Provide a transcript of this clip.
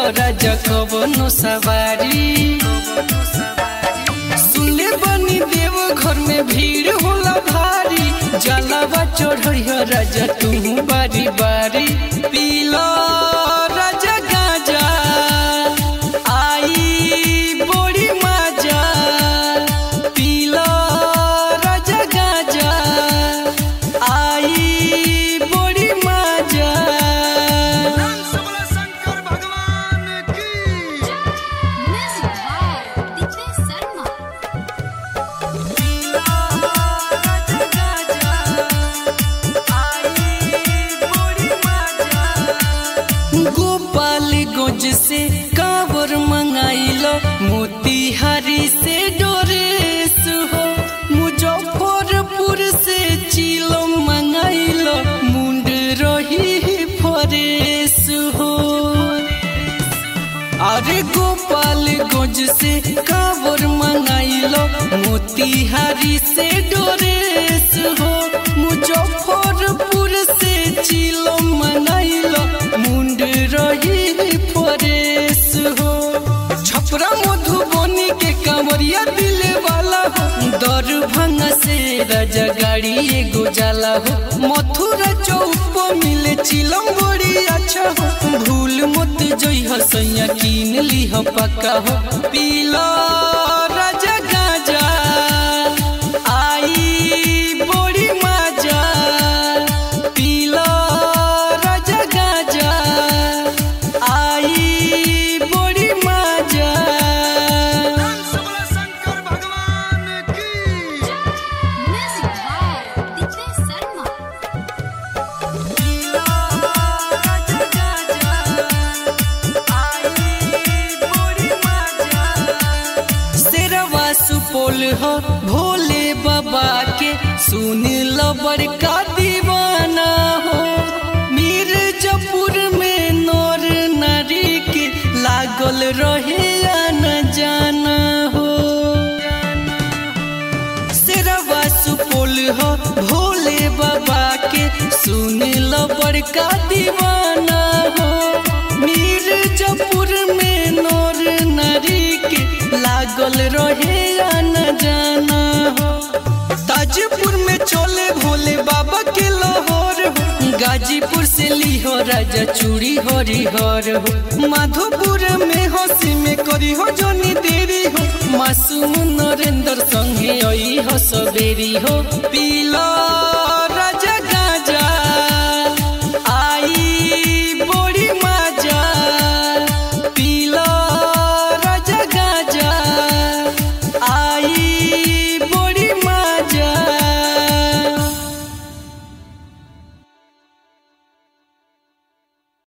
राजा कवनो सवारी सुनले बनी देव घर में भीड़ होला भारी जलावा चढ़िया राजा तू बारी बारी पीला राजा गाजा आई बड़ी मजा पीला राजा गाजा आई बड़ी मजा सबला शंकर भगवान की Music by DJ Sarma. Gopal गोज से कावर मंगाइलो मोतिहारी से डोरेस हो मुजफ्फरपुर से चिलो मंगाइलो मुंड रही फरेस हो अरे गोपाल गोज से कावर मंगाइलो मोतिहारी से डोरेस हो मुजफ्फरपुर से चिलो मंगाइलो मुंड रही फरेस हो छपरा मधुबनी के कांवरिया दिले वाला हो दरभंगा से राजा गाड़ी एगो जाला हो मथुरा चौक पर मिले चिलम बड़ी अच्छा हो भूल मत जइह सैया कीन लीह पक्का हो पीला राजा गाजा आई बड़ी मजा पीला राजा गाजा आई बड़ी मजा सबला शंकर भगवान की Music by DJ Sarma. शेरवा सुपौल हो भोले बाबा के सुन लो बड़का दीवाना हो मिर्जापुर में नौर नारी के लागल रहे या न जाना हो शेरवा सुपौल हो भोले बाबा के सुन लो बड़का दीवाना हो मिर्जापुर में नौर नारी के लागल रहे या न जाना हो ताजपुर में चोले भोले बाबा के लाहौर हो गाजीपुर से लिहो राजा चूड़ी हरिहर हो माधोपुर में हंसी में करी हो जोनी देरी हो मासूम नरेंद्र संगे आई हो सबेरी हो पीला